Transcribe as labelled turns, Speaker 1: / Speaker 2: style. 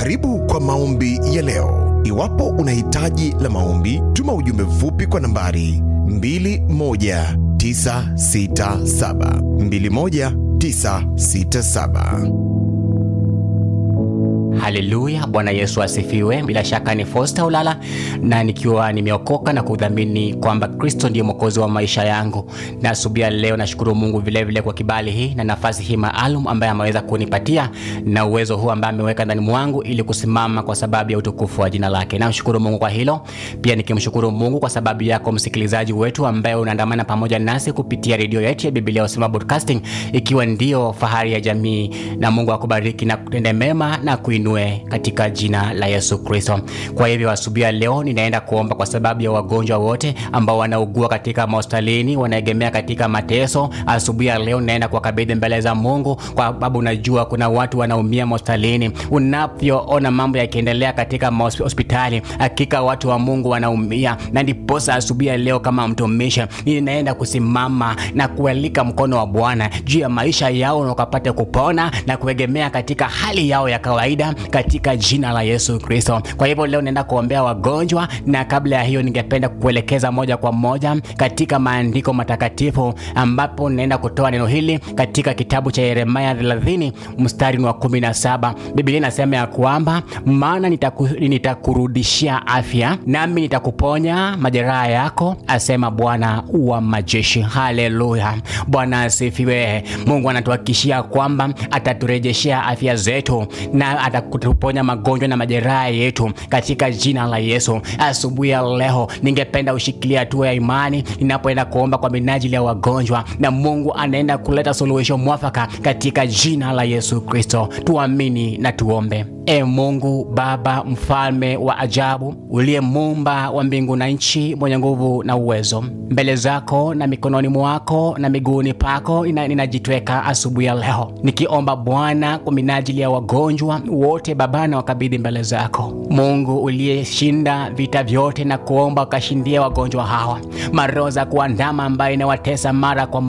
Speaker 1: Karibu kwa maombi ya leo. Iwapo una hitaji la maombi, tuma ujumbe mfupi kwa nambari 21967 21967.
Speaker 2: Haleluya, Bwana Yesu asifiwe. Bila shaka ni Fosta Ulala na nikiwa nimeokoka na kudhamini kwamba Kristo ndiye mwokozi wa maisha yangu, na asubuhi ya leo nashukuru Mungu vilevile vile kwa kibali hii na nafasi hii maalum ambaye ameweza kunipatia na uwezo huu ambaye ameweka ndani mwangu ili kusimama kwa sababu ya utukufu wa jina lake. Namshukuru Mungu kwa hilo, pia nikimshukuru Mungu kwa sababu yako msikilizaji wetu ambaye unaandamana pamoja nasi kupitia redio yetu ya Biblia Usema Broadcasting, ikiwa ndio fahari ya jamii, na Mungu akubariki na kutende mema na kuinua katika jina la Yesu Kristo. Kwa hivyo asubuhi ya leo ninaenda kuomba kwa sababu ya wagonjwa wote ambao wanaugua katika mahospitalini, wanaegemea katika mateso. Asubuhi ya leo ninaenda kuwakabidhi mbele za Mungu, kwa sababu unajua kuna watu wanaumia mahospitalini. Unavyoona mambo yakiendelea katika hospitali, hakika watu wa Mungu wanaumia, na ndiposa asubuhi ya leo kama mtumishi ninaenda kusimama na kualika mkono wa Bwana juu ya maisha yao na ukapate kupona na kuegemea katika hali yao ya kawaida katika jina la Yesu Kristo. Kwa hivyo leo naenda kuombea wagonjwa, na kabla ya hiyo, ningependa kuelekeza moja kwa moja katika maandiko matakatifu, ambapo naenda kutoa neno hili katika kitabu cha Yeremia 30 mstari wa 17. Biblia inasema ya kwamba maana nitaku, nitakurudishia afya nami nitakuponya majeraha yako, asema Bwana wa majeshi. Haleluya, Bwana asifiwe. Mungu anatuhakikishia kwamba ataturejeshea afya zetu na atakutuponya magonjwa na majeraha yetu katika jina la Yesu. Asubuhi ya leo, ningependa ushikilia hatua ya imani ninapoenda kuomba kwa minajili ya wagonjwa, na Mungu anaenda kuleta suluhisho mwafaka katika jina la Yesu Kristo. Tuamini na tuombe. E Mungu Baba, mfalme wa ajabu, uliye muumba wa mbingu na nchi, mwenye nguvu na uwezo, mbele zako na mikononi mwako na miguuni pako ninajitweka asubuhi ya leo nikiomba Bwana kwa minajili ya wagonjwa wote Baba, na wakabidhi mbele zako Mungu uliyeshinda vita vyote, na kuomba ukashindia wagonjwa hawa, maroho za kuandama ambayo inawatesa mara kwa